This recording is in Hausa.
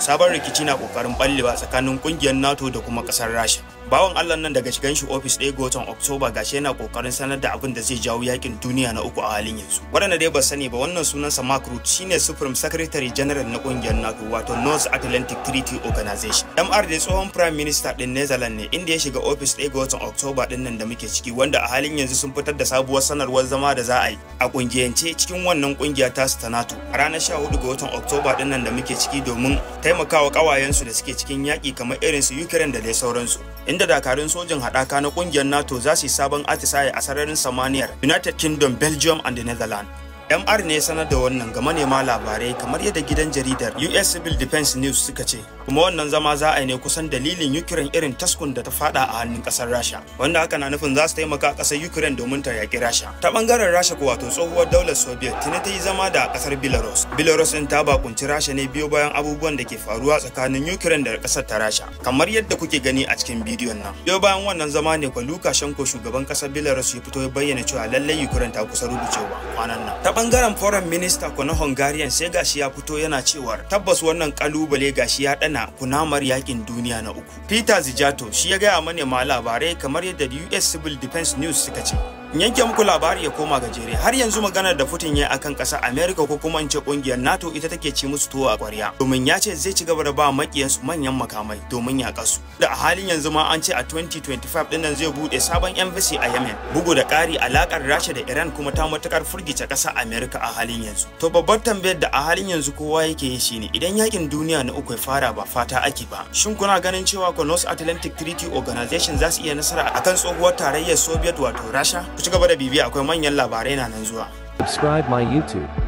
sabon rikici na kokarin ballewa tsakanin kungiyar nato da kuma kasar rasha bawan allah nan daga shigan shi ofis ɗaya ga watan oktoba gashi yana kokarin sanar da abin da zai jawo yakin duniya na uku a halin yanzu waɗanda dai ba sani ba wannan sunansa mark root shine supreme secretary general na kungiyar nato wato north atlantic treaty organization mr dai tsohon prime minister din netherlands ne inda ya shiga ofis ɗaya ga watan oktoba din nan da muke ciki wanda a halin yanzu sun fitar da sabuwar sanarwar zama da za a yi a kungiyance cikin wannan kungiya ta ta nato a ranar 14 ga watan oktoba din nan da muke ciki domin taimakawa kawayensu da suke cikin yaƙi kamar irin su ukraine da dai sauransu inda dakarun sojin haɗaka na kungiyar nato za su yi sabon atisaye a sararin samaniyar united kingdom belgium and the netherlands MR ne sanar da wannan ga manema labarai kamar yadda gidan jaridar US Civil Defense News suka ce kuma wannan zama za a yi ne kusan dalilin Ukraine irin taskun da ta fada a hannun kasar Rasha wanda haka na nufin za su taimaka kasar Ukraine domin ta yaki Rasha ta bangaren Rasha ko wato tsohuwar daular Soviet tuni ta yi zama da kasar Belarus Belarus din ta bakunci Rasha ne biyo bayan abubuwan da ke faruwa tsakanin Ukraine da kasar ta Rasha kamar yadda kuke gani a cikin bidiyon nan biyo bayan wannan zama ne kwa Lukashenko shugaban kasar Belarus ya fito ya bayyana cewa lallai Ukraine ta kusa rubucewa kwanan nan ta bangaren foreign minister ko na hungarian sai gashi ya fito yana cewar tabbas wannan kalubale gashi ya dana kunamar yakin duniya na uku peter zijato shi ya gaya manema labarai kamar yadda us civil defense news suka ce yanke muku labari ya koma gajere har yanzu maganar da Putin ya akan ƙasar America ko kuma in ce kungiyar NATO ita take ci musu tuwo a ƙwarya domin ya ce zai ci gaba da ba makiyansu manyan makamai domin ya kasu da a halin yanzu ma an ce a 2025 dinnan zai bude sabon embassy a Yemen bugu da ƙari alakar Rasha da Iran kuma ta matukar furgice ƙasar America a halin yanzu to babbar tambayar da a halin yanzu kowa yake yi shine idan yakin duniya na uku ya fara ba fata ake ba shin kuna ganin cewa ko North Atlantic Treaty Organization za su iya nasara akan tsohuwar tarayyar Soviet wato Rasha ku ci gaba da bibiya akwai manyan labarai na nan zuwa Subscribe my YouTube.